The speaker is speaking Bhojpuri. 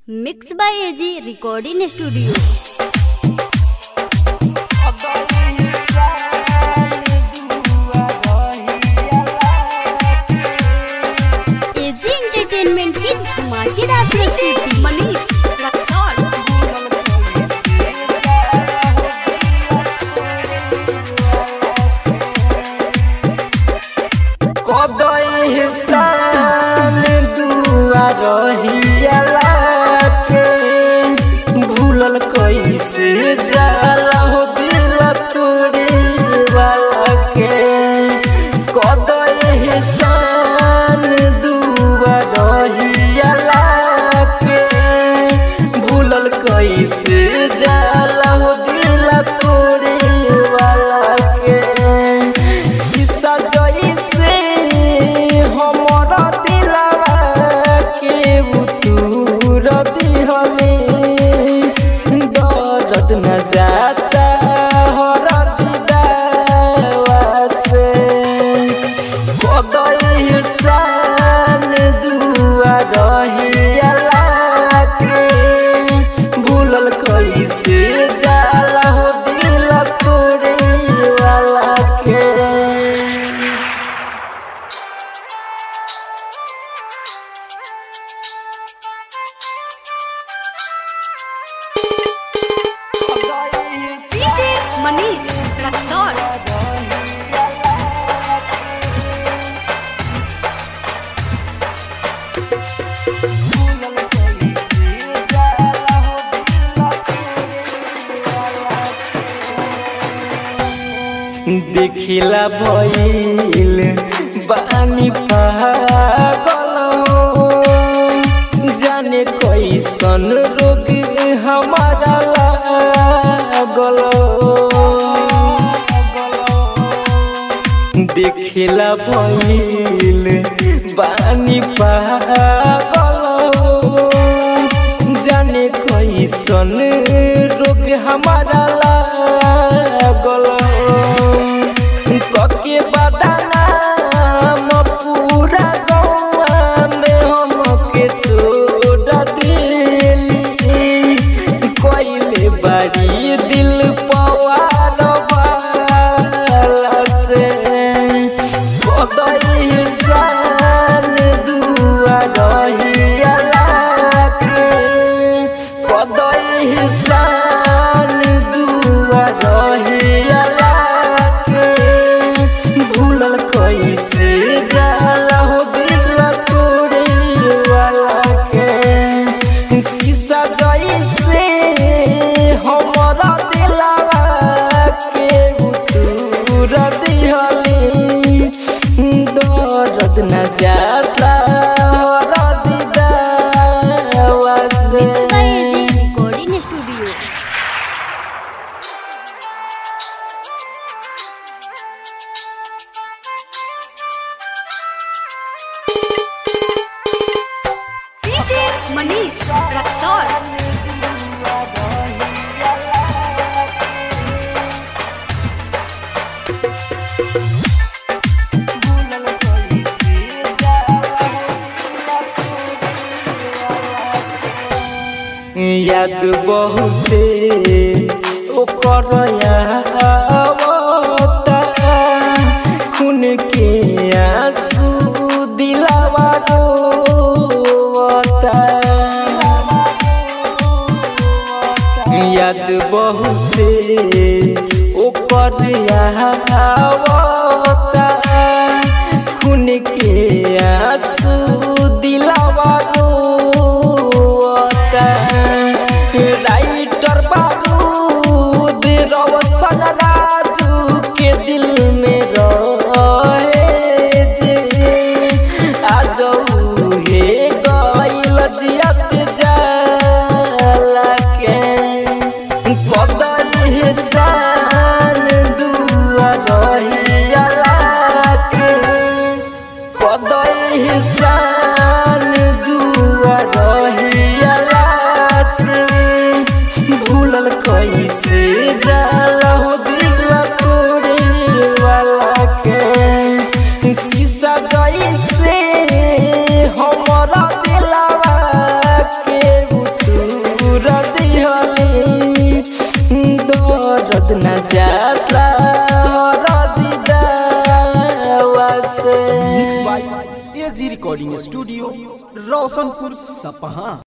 mix by AG recording studio AG entertainment की धमाकेदार प्रस्तुति मनीष रक्सौल कदई हिसान दुआ रहियाला के भूलल कैसे जाला हो दिल तोरे वाला के कदई हिसान दुआ रहियाला के भूलल कैसे जाला हो दिल तोरे वाला के शीशा जइसे हमर दिलवा के उतूर दिहले दर्द न जाता हर दिदावा से कदई सान दुआ रहियाला के भूलल कैसे जाला हो दिल तोरे वाला के डीजे मनीष रक्सौल देखिला भइल बानी पागल हो जाने कैसन रोग हमारा लागल देखिला भइल बानी पागल हो जाने कैसन रोग हमारा लागल कके बदनाम पूरा गौआ में हमके छोड़ दिली कोइले बारी दिल पवार वाला से कदई सान दुआ रहियाला के कदई सान दुआ रहियाला के भूलल कैसे जाला हो दिल तोरे वाला के शीशा जइसे हमरा दिलवा के उतूर दिहली दर्द न जाता हर दिदावा से mix by AG recording studio DJ Manish Raxaul याद बहुते ओकर आवता खून के आंसू दिलावा रोवता याद बहुते ओकर आवता खून के आंसू दिलावा रोवता राइटर बारूद रवसन राजू के दिल में रहे जे आज हे गइल जियत जाला के कदई सान दुआ रहियाला के कदई सान दर्द न जाला हर दिदावा से mix by AG recording studio Roshanpur सपहा